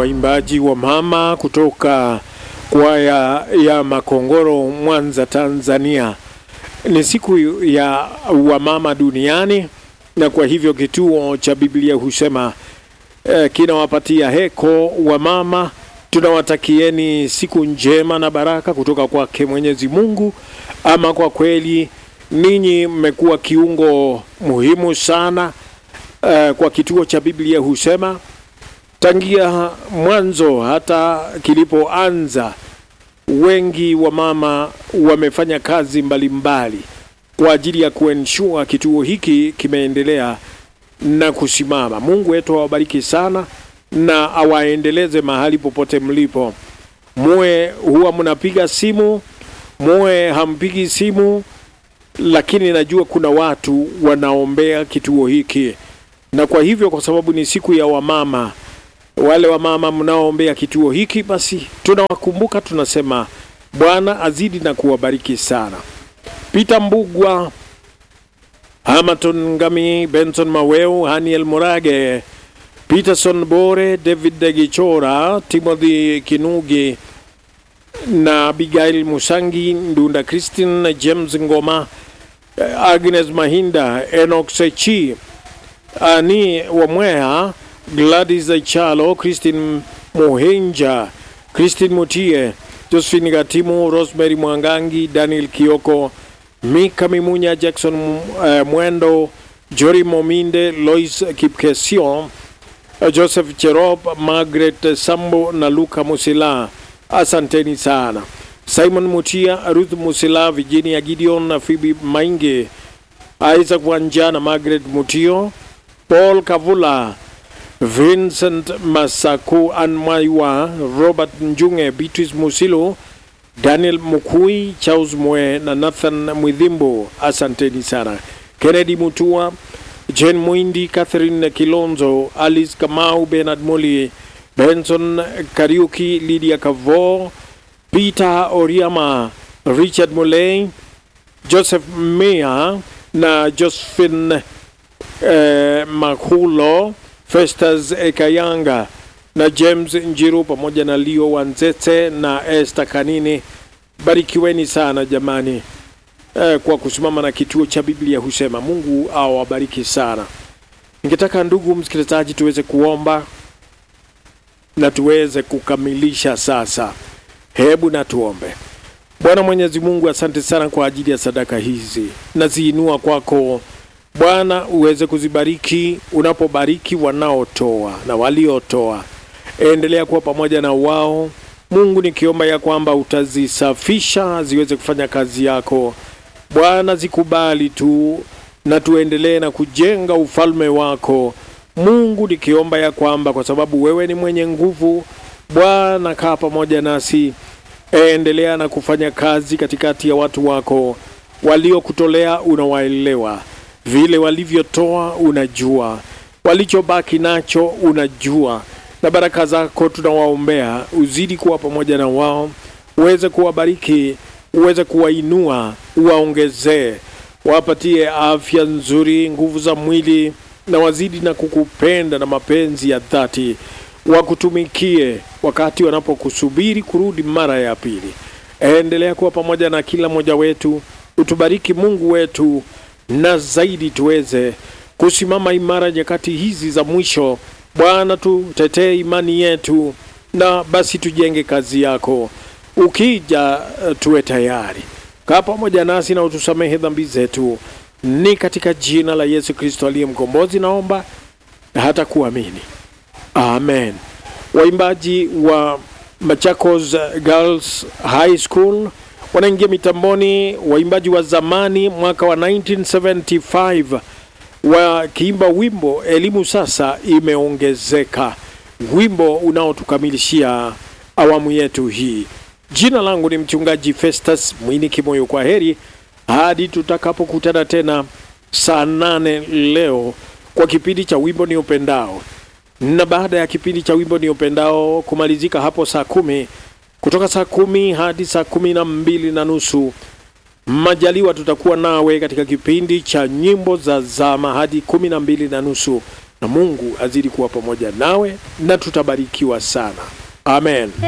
waimbaji wa mama kutoka kwaya ya Makongoro, Mwanza, Tanzania. Ni siku ya wamama duniani, na kwa hivyo kituo cha Biblia husema eh, kinawapatia heko wamama. Tunawatakieni siku njema na baraka kutoka kwake Mwenyezi Mungu. Ama kwa kweli ninyi mmekuwa kiungo muhimu sana eh, kwa kituo cha Biblia husema tangia mwanzo hata kilipoanza, wengi wa mama wamefanya kazi mbalimbali mbali kwa ajili ya kuensure kituo hiki kimeendelea na kusimama. Mungu wetu awabariki sana na awaendeleze mahali popote mlipo. Muwe huwa mnapiga simu, muwe hampigi simu, lakini najua kuna watu wanaombea kituo hiki, na kwa hivyo, kwa sababu ni siku ya wamama wale wa mama mnaoombea kituo hiki, basi tunawakumbuka, tunasema Bwana azidi na kuwabariki sana. Peter Mbugwa, Hamaton Ngami, Benson Maweu, Haniel Murage, Peterson Bore, David Degichora, Timothy Kinugi na Abigail Musangi, Ndunda Christine, James Ngoma, Agnes Mahinda, Enoch Sechi, Ani Wamweha, Gladys Chalo, Christine Mohenja, Christine Mutie, Josephine Gatimu, Rosemary Mwangangi, Daniel Kioko, Mika Mimunya, Jackson uh, Mwendo, Jory Mominde, Lois Kipkesio, uh, Joseph Cherop, Margaret Sambo na Luka Musila. Asanteni sana. Simon Mutia, Ruth Musila, Virginia Gideon na Phoebe Mainge, Isaac Wanja na Margaret Mutio, Paul Kavula, Vincent Masaku Anmaiwa, Robert Njunge, Beatrice Musilo, Daniel Mukui, Charles Mwe na Nathan Mwidhimbo. Asanteni sana. Kennedy Mutua, Jane Mwindi, Catherine Kilonzo, Alice Kamau, Bernard Moli, Benson Kariuki, Lydia Kavo, Peter Oriama, Richard Muley, Joseph Mea na Josephine eh, Makulo Festus Ekayanga na James Njiru pamoja na Leo Wanzete na Esther Kanini. Barikiweni sana jamani, eh, kwa kusimama na kituo cha Biblia husema. Mungu awabariki sana. Ningetaka ndugu msikilizaji, tuweze kuomba na tuweze kukamilisha sasa. Hebu na tuombe. Bwana Mwenyezi Mungu, asante sana kwa ajili ya sadaka hizi, naziinua kwako Bwana uweze kuzibariki unapobariki wanaotoa na waliotoa. Endelea kuwa pamoja na wao Mungu, nikiomba ya kwamba utazisafisha ziweze kufanya kazi yako Bwana. Zikubali tu na tuendelee na kujenga ufalme wako Mungu, nikiomba ya kwamba kwa sababu wewe ni mwenye nguvu Bwana, kaa pamoja nasi, endelea na kufanya kazi katikati ya watu wako waliokutolea, unawaelewa vile walivyotoa unajua, walichobaki nacho unajua, na baraka zako tunawaombea, uzidi kuwa pamoja na wao, uweze kuwabariki, uweze kuwainua, uwaongezee, wapatie afya nzuri, nguvu za mwili, na wazidi na kukupenda na mapenzi ya dhati, wakutumikie wakati wanapokusubiri kurudi mara ya pili. Endelea kuwa pamoja na kila mmoja wetu, utubariki Mungu wetu na zaidi tuweze kusimama imara nyakati hizi za mwisho. Bwana, tutetee imani yetu, na basi tujenge kazi yako. Ukija tuwe tayari. Kaa pamoja nasi na utusamehe dhambi zetu, ni katika jina la Yesu Kristo aliye mkombozi naomba na hata kuamini, amen. Waimbaji wa Machakos Girls High School wanaingia mitamboni, waimbaji wa zamani mwaka wa 1975 wakiimba wimbo elimu sasa imeongezeka, wimbo unaotukamilishia awamu yetu hii. Jina langu ni mchungaji Festus Mwini Kimoyo. Kwa heri hadi tutakapokutana tena saa nane leo kwa kipindi cha wimbo ni upendao, na baada ya kipindi cha wimbo ni upendao kumalizika hapo saa kumi kutoka saa kumi hadi saa kumi na mbili na nusu majaliwa tutakuwa nawe katika kipindi cha nyimbo za zama hadi kumi na mbili na nusu na Mungu azidi kuwa pamoja nawe na tutabarikiwa sana. Amen.